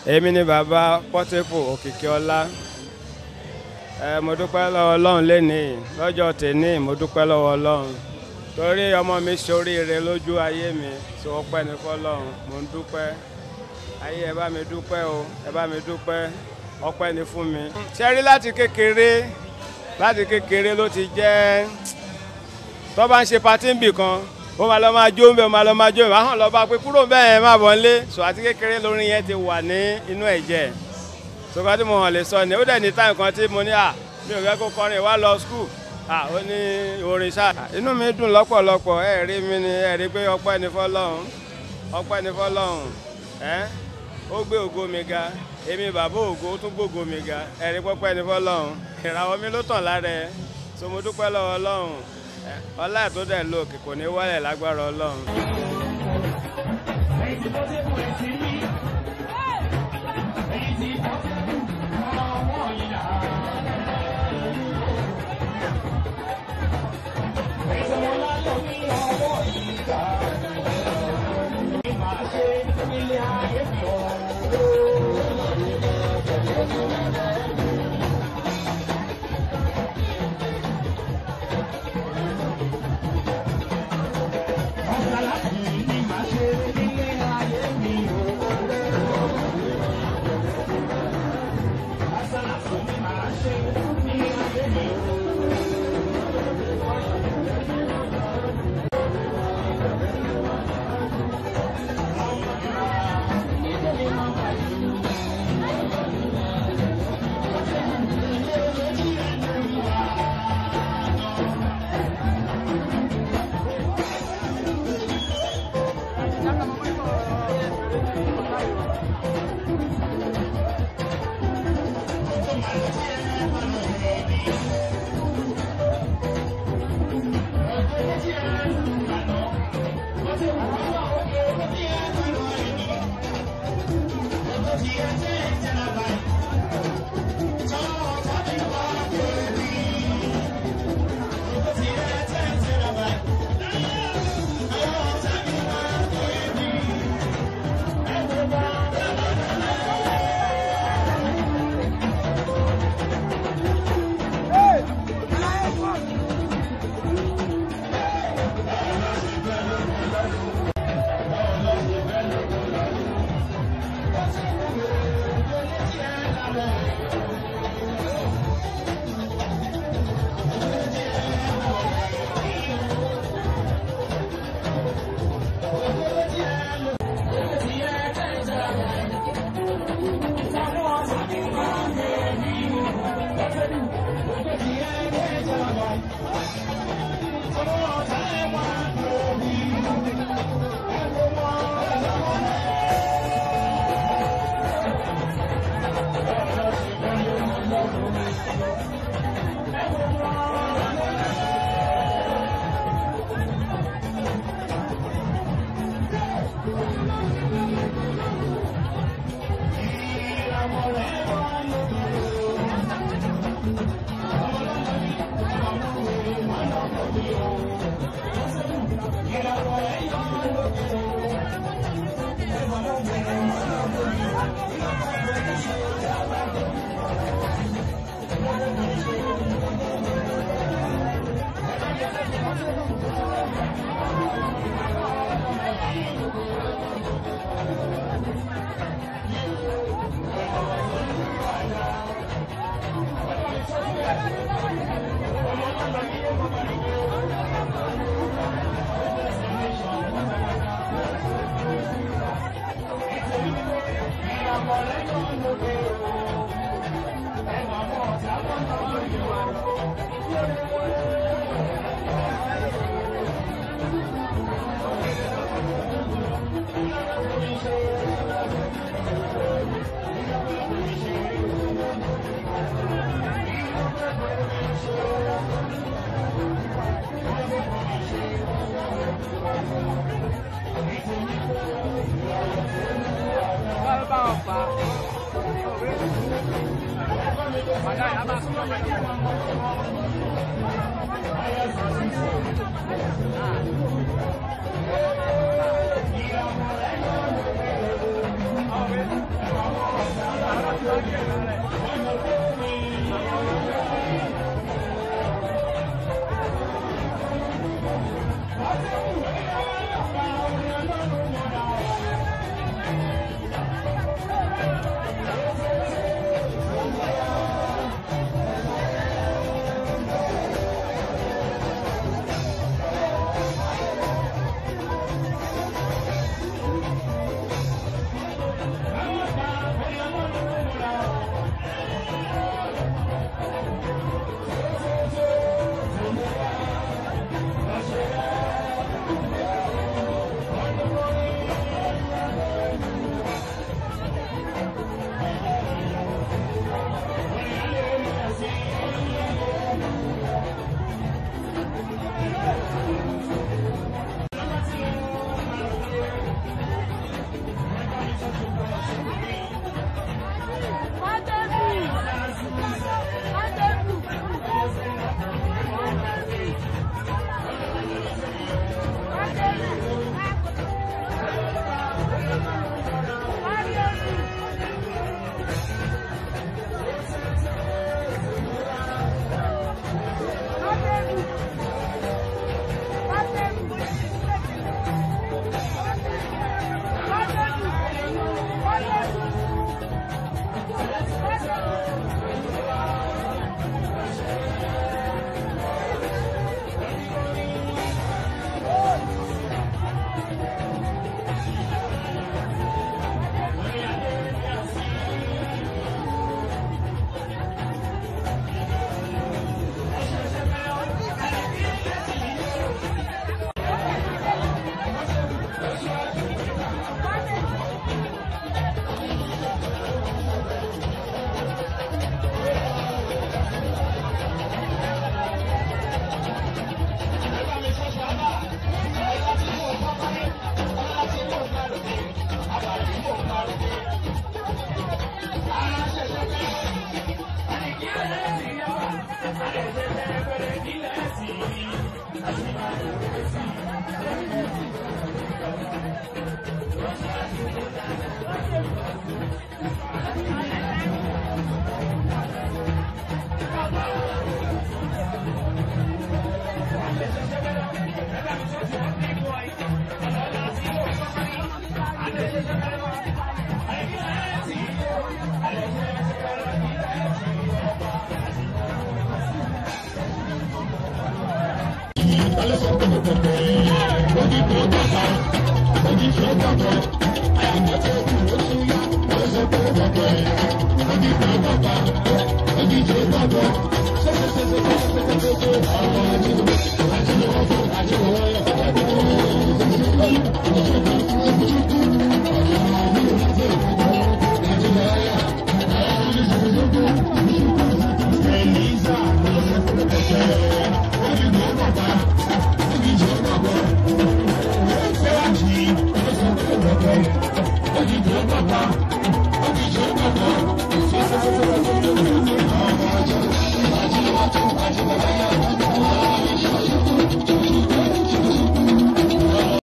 èmi ni bàbá pọ́tẹ́pù òkìkí ọlá ẹ mo dúpẹ́ lọ́wọ́ ọlọ́run lénìí lọ́jọ́ tèní mo dúpẹ́ lọ́wọ́ ọlọ́run torí ọmọ mi ṣoríire lójú ayé mi tó ọpẹ́ ní fọlọ́run mo ń dúpẹ́ ayé ẹ bá mi dúpẹ́ o ẹ bá mi dúpẹ́ ọpẹ́ ní fún mi. ṣe rí láti kékeré láti kékeré ló ti jẹ́ tó bá ń ṣe patí ń bì kan ó máa lọ máa jó ń bẹ ó máa lọ máa jó ń bẹ àwọn lọ bá pé kúrò bẹ́ẹ̀ yẹn má bọ̀ nílé sọ àti kékeré lórí yẹn ti wà ní inú ẹ̀jẹ̀ sọgbà tí mo hàn lè sọ ni ó dẹ̀ ní táyì kan tí mo ní à mi ò fẹ́ kó kọrin wá lọ skul à ó ní orin ṣá inú mi dùn lọ́pọ̀lọpọ̀ ẹ rí mi ni ẹ rí pé ọpẹ́ ni fọlọ́run ọpẹ́ ni fọlọ́run ẹ ó gbé ògo mi ga èmi bàbá ògo ó tún gbógo mi ga ẹ rí pọ́pẹ́ ni fọlọ́run ìràwọ̀ mi ló tàn lára ẹ so mo dúpẹ́ lọ́wọ́ ọlọ́run ọlá ẹ̀ tó dẹ̀ lóòkè kò ní wálẹ̀ lágbára ọlọ́run. Thank you.